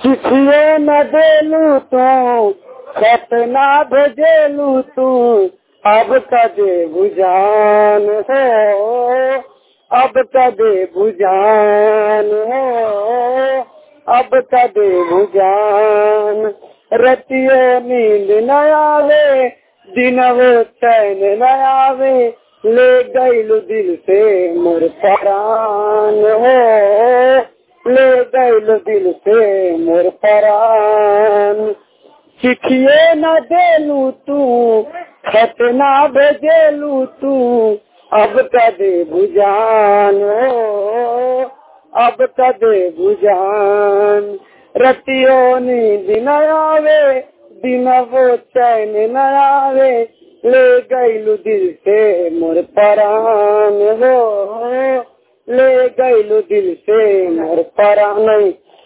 चिट्ठिए न देलू तू खत ना भेजेलू तू अब कदे बुझान हो अब कदे बुझान हो अब कदे बुझान रतियो नींद न आवे दिनवो चैन न आवे ले गईलू दिल से मोर परान हो ले गईलू दिल से मोर परान चिट्ठिए न देलू तू खत ना भेजेलू तू अब कदे बुझान हो अब कदे बुझान रतियो नींद न आवे दिनवो चैन न आवे ले गईलू दिल से मोर परान हो ले गईलू दिल से मोर परान नहीं